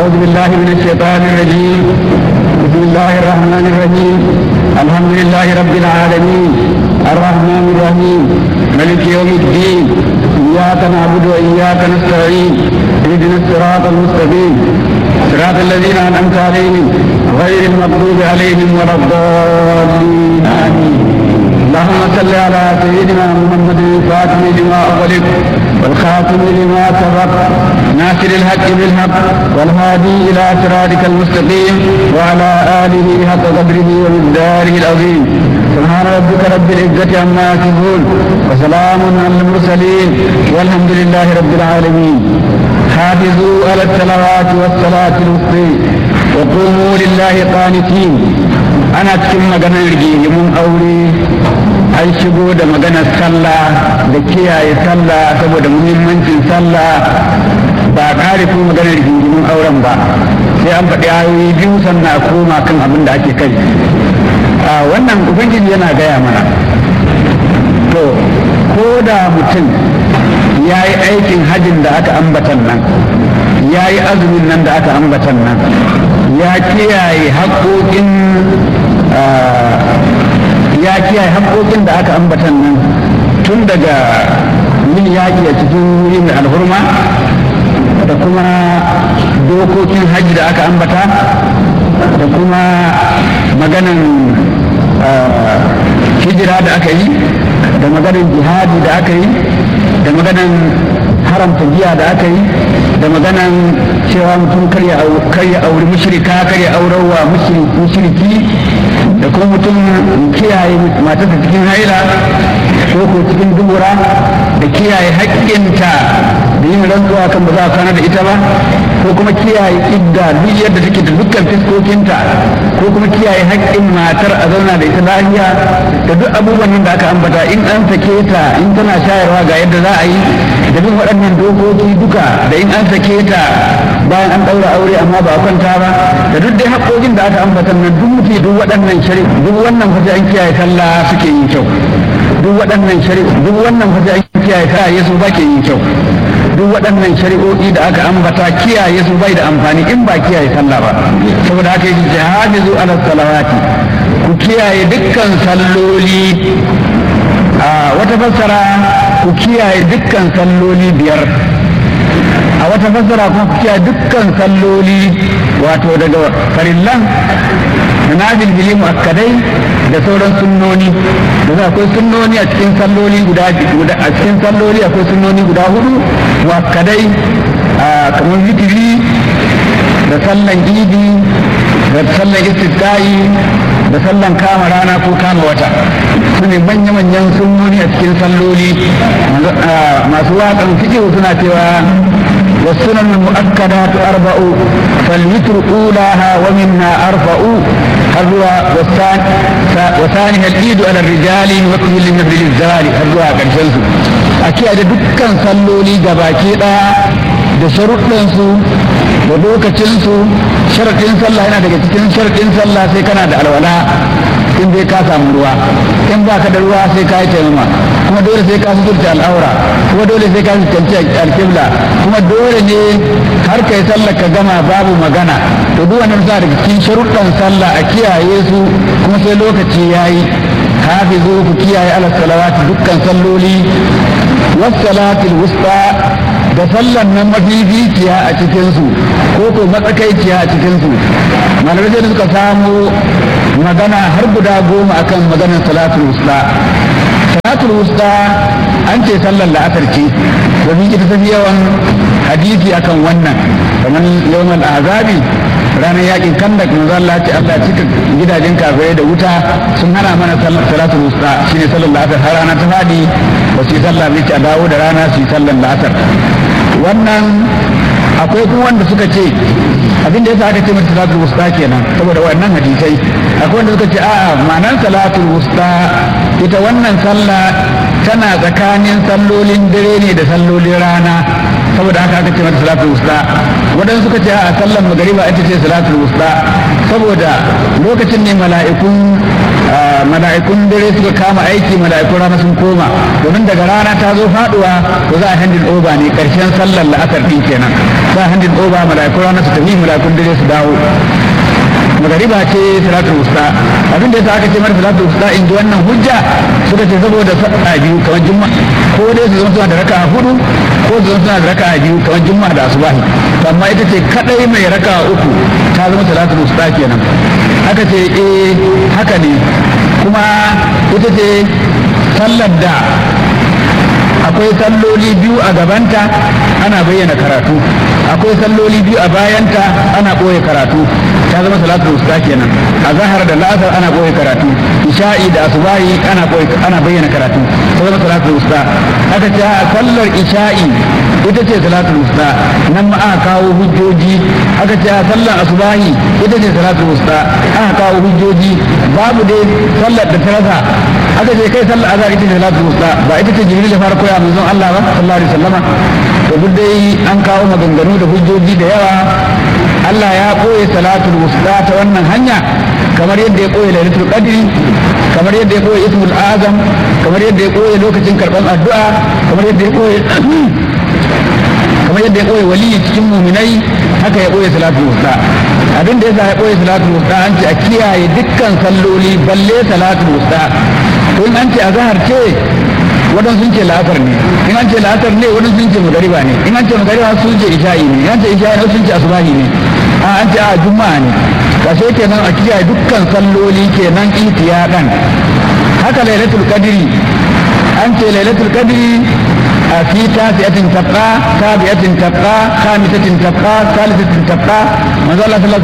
أعوذ بالله من الشيطان الرجيم بسم الله الرحمن الرحيم الحمد لله رب العالمين الرحمن الرحيم ملك يوم الدين إياك نعبد وإياك نستعين اهدنا الصراط المستقيم صراط الذين أنعمت عليهم غير المغضوب عليهم ولا الضالين آمين اللهم صل على سيدنا محمد الفاتح لما أغلق والخاتم لما سبق ناصر الحق بالحق والهادي إلى صراطك المستقيم وعلى آله حق قدره ومقداره العظيم سبحان ربك رب العزة عما يصفون وسلام على المرسلين والحمد لله رب العالمين حافظوا على الصلوات والصلاة الوسطى وقوموا لله قانتين ana cikin maganar rigimin aure an shigo da maganar sallah da kiyaye sallah saboda muhimmancin sallah ba kare kuma maganar rigimin auren ba sai an faɗi ayoyi biyu sannan a koma kan abin da ake kai a wannan ubangiji yana gaya mana to ko da mutum ya yi aikin hajjin da aka ambatan nan ya yi azumin nan da aka ambatan nan ya kiyaye haƙoƙin ya kiyaye haƙoƙin da aka ambatan nan tun daga yin yaƙi a cikin wuri mai alhurma da kuma dokokin hajji da aka ambata da kuma maganan hijira da aka yi da maganan jihadi da aka yi da maganan haramta giya da aka yi da maganan cewa mutum karya auri mushrika karya aurarwa mushriki da kuma mutum kiyaye matarsa cikin haila ko ko cikin dubura da kiyaye haƙƙinta da yin rantsuwa kan ba za a kwana da ita ba ko kuma kiyaye idda duk yadda take da dukkan fiskokinta ko kuma kiyaye haƙƙin matar a zauna da ita lafiya da duk abubuwan da aka ambata in an sake ta in tana shayarwa ga yadda za a yi da duk waɗannan dokoki duka da in an sake ta bayan an ɗaura aure amma ba a kwanta ba da duk dai haƙƙoƙin da aka ambata nan duk mutu duk waɗannan shari duk wannan fata an kiyaye sallah suke yin kyau duk waɗannan shari duk wannan fata an kiyaye ta yesu ba ke yin kyau duk waɗannan shari'o'i da aka ambata kiyaye su bai da amfani in ba kiyaye sallah ba saboda haka yake jihadizu ala salawati ku kiyaye dukkan salloli a wata fassara ku kiyaye dukkan salloli biyar a wata fassara kuma ku kiyaye dukkan salloli wato daga farillan da nafil bili muakkadai da sauran sunnoni da akwai sunnoni a cikin salloli guda a cikin salloli akwai sunnoni guda hudu muakkadai kamar zikiri da sallan idi da sallan istisqa'i da sallan kama rana ko kama wata su ne manya-manyan sunnoni a cikin salloli masu waƙan fiƙihu suna cewa والسنن المؤكدات أربع فالوتر أولاها ومنا أرفع هذا والثاني وثانيها العيد على الرجال وكل للنبي للزوال هذا كان شنسو أكيد دكان صلوا لي جباكي da sharuɗansu da lokacinsu sharaɗin sallah yana daga cikin sharaɗin sallah sai kana da alwala in dai ka samu ruwa in ba ka da ruwa sai ka yi taimama kuma dole sai ka suturta al'aura kuma dole sai ka suturta alkibla kuma dole ne har kai sallah ka gama babu magana to duk wannan sa daga cikin sharuɗan sallah a kiyaye su kuma sai lokaci yayi hafizu ku kiyaye ala salawati dukkan salloli was salatil wusta da sallan nan mafificiya a cikinsu ko ko matsakaiciya a cikinsu malamai da suka samu magana har guda goma akan maganar salatul wusta salatul wusta an ce sallar la'asar ce domin ita tafi yawan hadisi akan wannan kamar yawan azabi ranar yakin kandak manzo Allah ce Allah cika gidajen kafirai da wuta sun hana mana salatul wusta shine sallar la'asar har rana ta fadi ba su yi sallah ne a dawo da rana su yi sallar la'asar wannan akwai kuma wanda suka ce abin da yasa aka ce mata salatul wusta kenan saboda wannan hadisai akwai wanda suka ce a'a ma'anar salatul wusta ita wannan sallah tana tsakanin sallolin dare ne da sallolin rana saboda haka aka ce mata salatul wusta waɗansu suka ce a sallar magariba ita ce salatul wusta saboda lokacin ne mala'ikun mala'ikun dare suka kama aiki mala'ikun rana sun koma domin daga rana ta zo faduwa to za a handin oba ne karshen sallar la'asar din kenan za a handin oba mala'ikun rana su tafi mala'ikun dare su dawo magariba ce salatul wusta abin da yasa aka ce mara salatul wusta in ji wannan hujja suka ce saboda sa'a biyu kamar juma'a ko dai su zama suna da raka'a hudu ko su zama suna da raka'a biyu kamar juma'a da asubahi amma ita ce kadai mai raka'a uku ta zama salatul wusta kenan aka ce eh haka ne kuma ita ce sallar da akwai salloli biyu a gabanta ana bayyana karatu akwai salloli biyu a bayanta ana ɓoye karatu ta zama salatul usta kenan a zahar da la'asar ana ɓoye karatu isha'i da asubahi ana ana bayyana karatu ta zama salatul usta aka ce a sallar isha'i ita ce salatul usta nan ma aka kawo hujjoji aka ce a sallar asubahi ita ce salatul usta aka kawo hujjoji babu dai sallar da ta rasa aka ce kai sallar azhar ita ce salatul usta ba ita ce jibril ya fara koya manzon Allah ba sallallahu alaihi wasallama to duk dai an kawo maganganu da hujjoji da yawa Allah ya koye salatul wusta ta wannan hanya kamar yadda ya koye lailatul qadri kamar yadda ya koye ismul azam kamar yadda ya koye lokacin karban addu'a kamar yadda ya koye kamar yadda ya koye waliyi cikin muminai haka ya koye salatul wusta abin da yasa ya koye salatul wusta an ce a kiyaye dukkan salloli balle salatul wusta to in an ce azhar ce wadan sun ce la'asar ne in an ce la'asar ne wadan sun ce magariba ne in an ce magariba sun ce isha'i ne in an ce isha'i sun ce asubahi ne a an ce a juma'a ne kashe kenan a kiyaye dukkan salloli kenan ihtiyadan haka lailatul qadri an ce lailatul qadri a fi tasiyatin tabqa sabiyatin tabqa khamisatin tabqa salisatin tabqa manzo Allah sallallahu